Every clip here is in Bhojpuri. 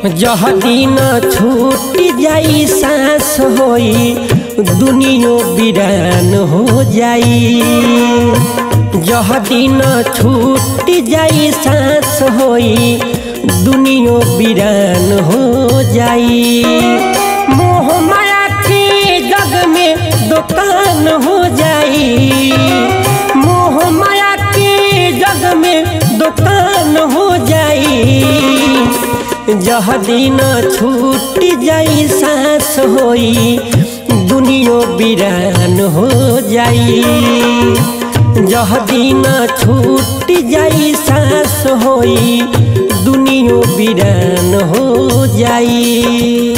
जह दिन छूट जाई सांस होई दुनियो बिरान हो जाई जह दिन छूट जाई सांस होई दुनियो बिरान हो जाई मोह माया के जग में दुकान हो जाई मोह माया के जग में दुकान हो जाई जह दिन छूट जाई सांस होई दुनियो बिरान हो जाई जह दिन छूट जाई सांस होई दुनियो बिरान हो जाई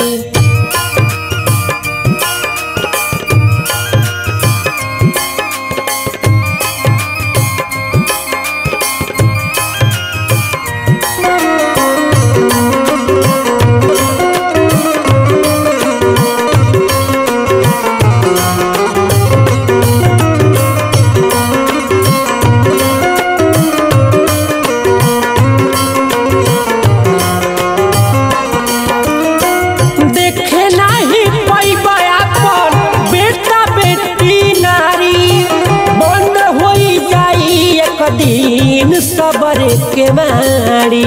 देखे नाही पैबा अपन बेटा बेटी नारी बंद होई जाई एक दिन सबर के मारी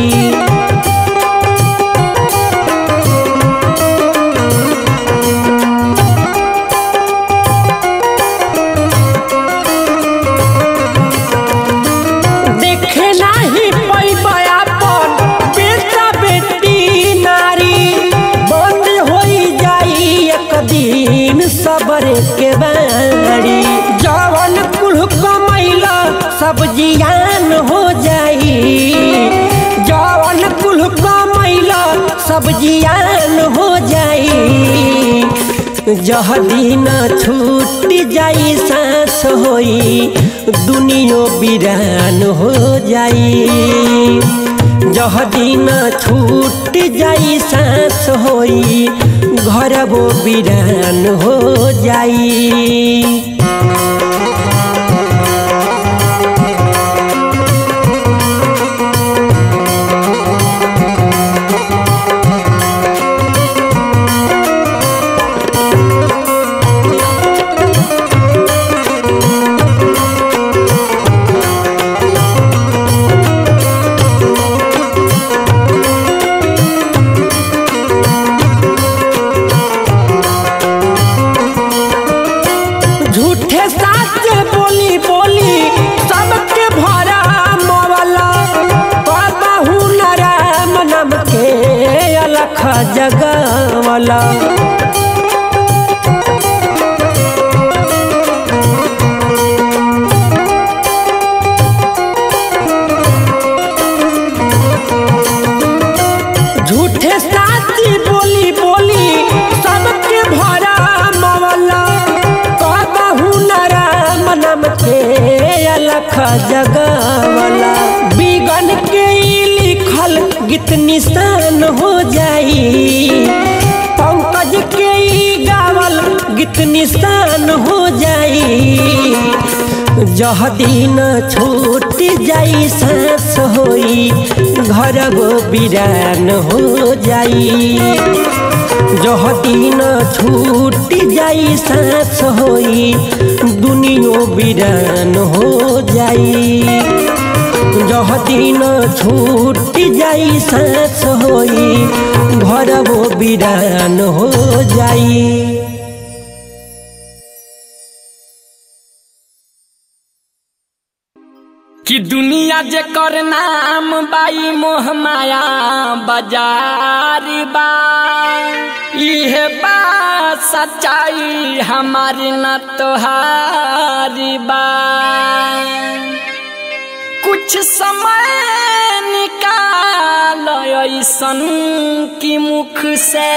देखे नाही पैबा अपन बेटा बेटी नारी बंद होई जाई एक दिन सबर के बारी जवन कुल कमैला सब जियान हो जाई जवन कुल कमैला सब जियान हो जाई जह दिन छूट जाई सांस होई दुनियो बिरान हो जाई जह दिन छूट जाई सांस होई घर वो बिरान हो जाई झूठे साच बोली बोली सबके भरा मवला बाबू नारायण नाम के अलख जगवला झूठे साची बोली बोली सबके भरा मवला कहू नारायण नाम के अलख जगवला बिगन के ई लिखल गीत निशान हो जाई पंकज के ई गावल गीत निशान हो जाई जह दिन छूट जाई सांस होई घर गो बिरान हो जाई जह दिन छूट जाई सांस होई दुनियो बिरान हो जाई जह दिन छूट जाई सांस होई घर वो बिरान हो जाई कि दुनिया जे कर नाम बाई मोह माया बाजार बा इहे बा सच्चाई हमारी न तोहारी बा कुछ समय निकाल ऐसन की मुख से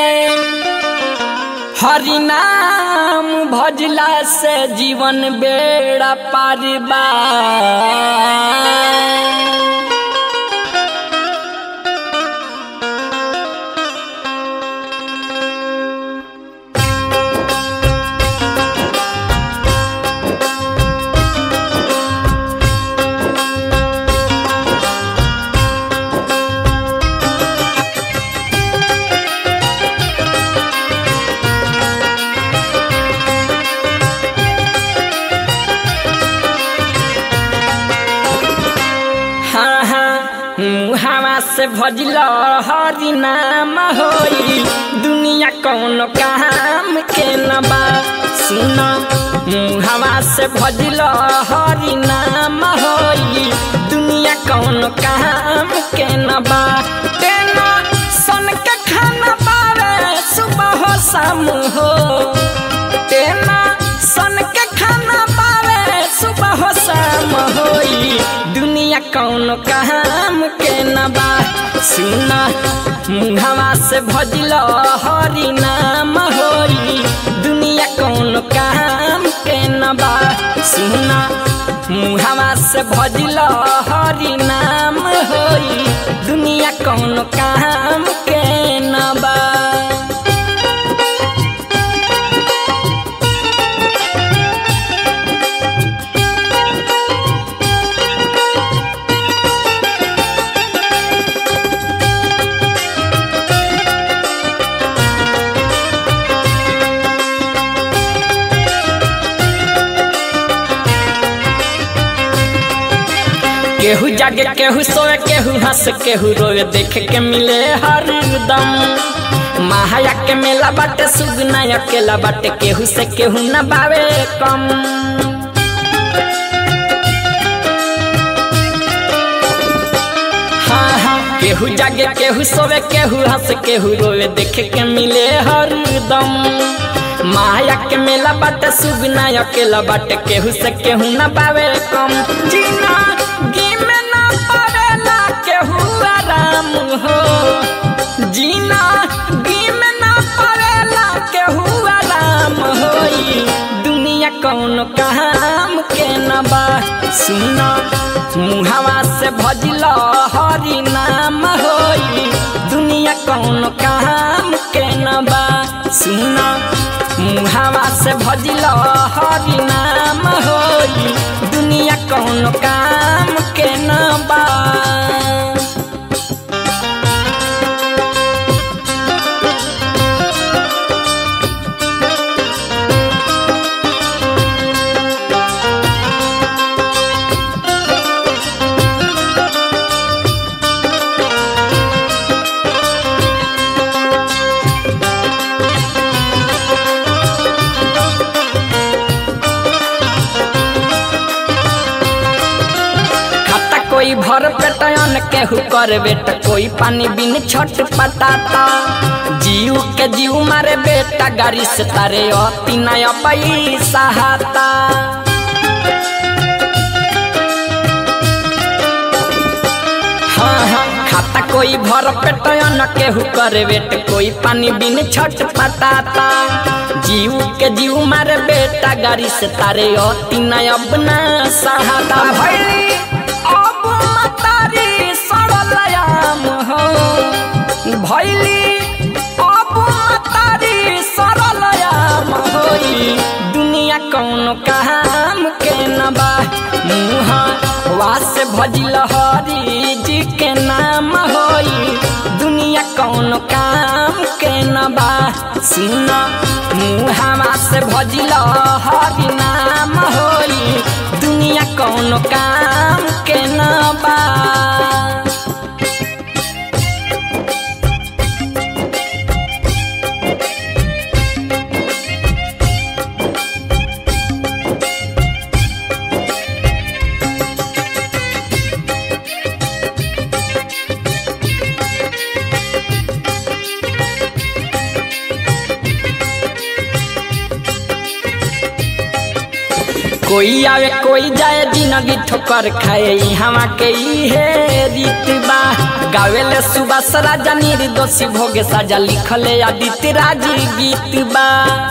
हरि नाम भजला से जीवन बेड़ा पार बा से भजल हरि नाम होई दुनिया कौन काम के न बा सुन मुहवा से भजल हरि नाम होई दुनिया कौन काम के न बा तेना सन के खाना पावे सुबह हो शाम हो तेना सन के खाना पावे सुबह हो शाम होई दुनिया कौन काम के न बा सुना मुहवा से भजल हरि नाम होई दुनिया कौन काम के न बा सुना मुहवा से भजल हरि नाम होई दुनिया कौन काम के न बा केहू जागे केहू सोए केहू हंस केहू रोए देख के मिले हरदम महाया के मेला बाटे सुगना अकेला बाटे केहू से केहू न बावे कम हाँ हाँ केहू जागे केहू सोवे केहू हंस केहू रोए देख के मिले हरदम माया के मेला बाटे सुगना अकेला बाटे केहू से केहू न पावे कम जीना गी में न पावेला केहू आराम हो जीना गी में न पावेला केहू आराम होई दुनिया कौन काम के न बा सुना मुहावा से भजल हरि नाम होई दुनिया कौन काम के न बा सुना मुहावा से भजल हरि नाम होई दुनिया कौन काम के न बा खाता कोई भर पेटन केहू कर बेटा कोई पानी बिन छट पटाता जीव के जीव मारे बेटा गाड़ी से तारे अति नया पैसा हाता हाँ हाँ खाता कोई भर पेटन केहू करे बेट कोई पानी बिन छट पटाता जीव के जीव मारे बेटा गाड़ी से तारे अति नया अपना सहाता भैली अब मतारी सरलयाम हो भैली अब मतारी सरलयाम होई दुनिया कौन काम के न बा मुहा वास भजिल हरी जी के नाम होई दुनिया कौन काम के न बा सुन मुहावा से भजिल हरी नाम होई दुनिया कौन काम के न बा कोई आवे कोई जाए जिंदगी ठोकर खाए हवा के इहे रीत बा गावेले सुबह सराजा निर्दोषी भोगे साजा लिखले आदित्य राज गीत बा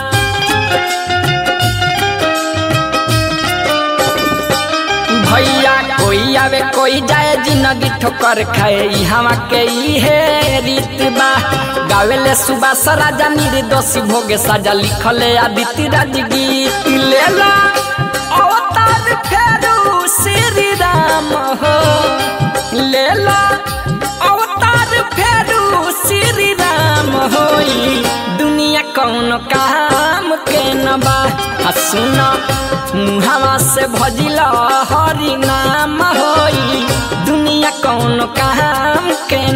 भैया कोई आवे कोई जाए जिंदगी ठोकर खाए हवा के इहे रीत बा गावेले सुबह सराजा निर्दोषी भोगे साजा लिखले आदित्य राज गीत लेला अवतार फेरू श्री राम हो लेला अवतार फेरू श्री राम होई दुनिया कौन काम के न बा आ सुना मुहावा से भजिला हरि नाम होई दुनिया कौन काम के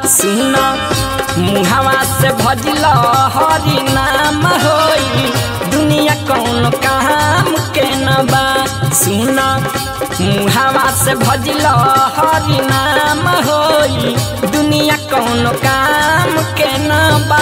सुन मुहावा से भजल हरि नाम होई दुनिया कौन काम के न बा सुन मुहावा से भजल हरि नाम होई दुनिया कौन काम के न बा